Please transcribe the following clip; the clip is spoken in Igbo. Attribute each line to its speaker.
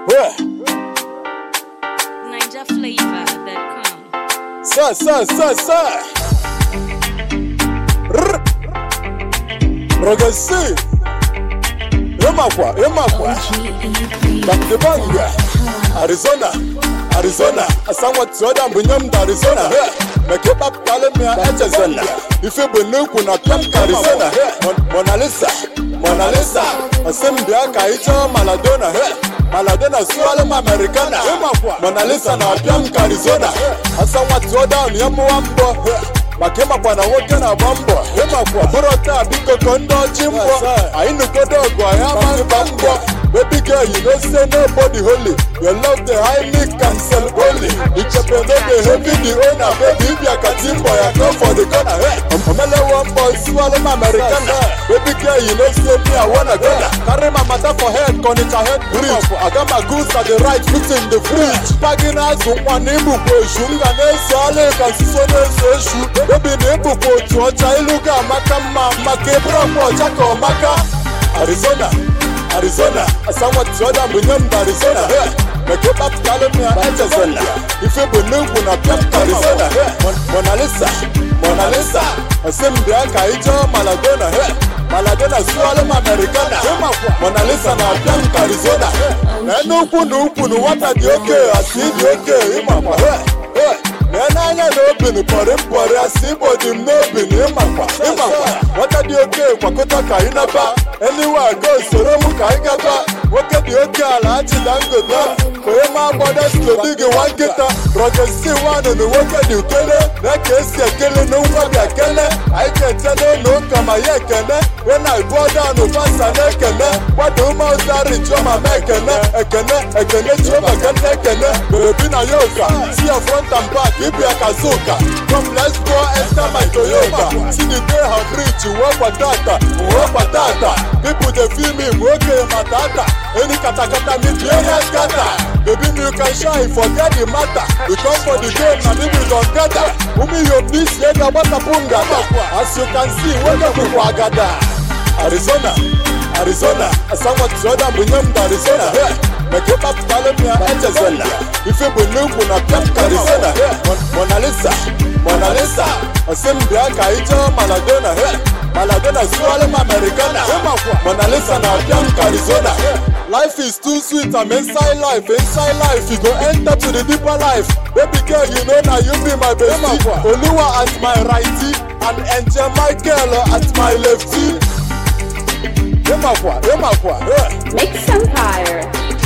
Speaker 1: Yeah.
Speaker 2: NinjaFlavor.com.
Speaker 1: Sir, sir, sir, sir. Rrr. Rogasi. Emakwa, emakwa. Bakdebanga. Arizona. Arizona. Asanwa tsoda mbunyam da Arizona. Hey. Meke bab kalemia echezona. Ife benukwu na Camp Arizona. Hey. Mon- Mona Lisa. Mona Lisa. Asimbia ka icho Maladona. Hey. Maladona suwale ma Americana. Emakwa. Mona Lisa na Camp Arizona. Asanwa tsoda nyemuwa mbo. Hey. maka ịmakwa na nwoke na-agba mbọ ịmakwa bụrụ taa biko ka ndị ọchị mbọ anyị nugodo ọgụ anyị ama mba mbọ baby girl you know say nobody holy your love the high me cancel holy ichepe no dey heavy the owner baby ibia ka timbo ya come for the corner hey omelewo mbọ siwale m americana baby girl you know say me i wanna go carry my matter for head kọnịcha head bridge aga my goods at the right fit in the fridge pagi na-azụ nwa na ibukwa eshu m ga na-eso ala ka nsuso na-eso eshu obi na ebukwa otu ọcha ilu ga-amaka mma maka ịbụrụ ọkwa ọcha ka ọ maka arizona arizona asanwa tioda mbunye m na arizona hey. meke kpapụtalụ m ya echezona ife bụ n'ugwu na piam arizona hey. Mon- mona lisa mona lisa ọsị m bịa ka anyị jee maladona hey. maladona suwalụ m americana mona lisa na piam arizona na n'ukwu na ukwu na nwata dị oke asị dị oke ịmakwa hey. hey. lee n'anya na obinu pọrị mpọrị asị igbo dị m n'obi na ịmakwa ịmakwa nwata dị oke kwakọta ka anyị naba eliwe aga soro m ka anyị gaba nwoke dị oke ala achịda ngota onye ma agbada slodi gị nwa nkịta rọgesi wanụ na nwoke dị ukele na ka esi ekele na nwa bịa kele anyị ga-eche n'ụlọ ụka ma ya ekene we na ibuọdanụ fasa na-ekene gbada umeozari chioma ma ekene ekene ekene chioma ka nne ekene bebi na yoga si ya front and back ibia kazuka come let's go enter my toyota see the day have reach uwe kwatata uwe kwatata people dey feel me nwoke matata any katakata me be area scatter baby me you can shine forget the matter we come for the game na me we don gather umi yo this year ga gbatapu ngata as you can see nwoke bụkwa agada arizona arizona asanwa tioda mbunye m na arizona hey. meke kpapụtalụ m ya echezona ife bụ n'ugwu na piam arizona hey. Mon- mona lisa mona lisa ọsị m bịa ka anyị jee maladona hey. maladona suwalụ m americana mona lisa na piam arizona life is too sweet i'm inside life inside life you go enter to the deeper life baby girl you know na you be my bestie oluwa at my righty and angel michael at my lefty ịmakwa ịmakwa eh.
Speaker 3: Mix Empire.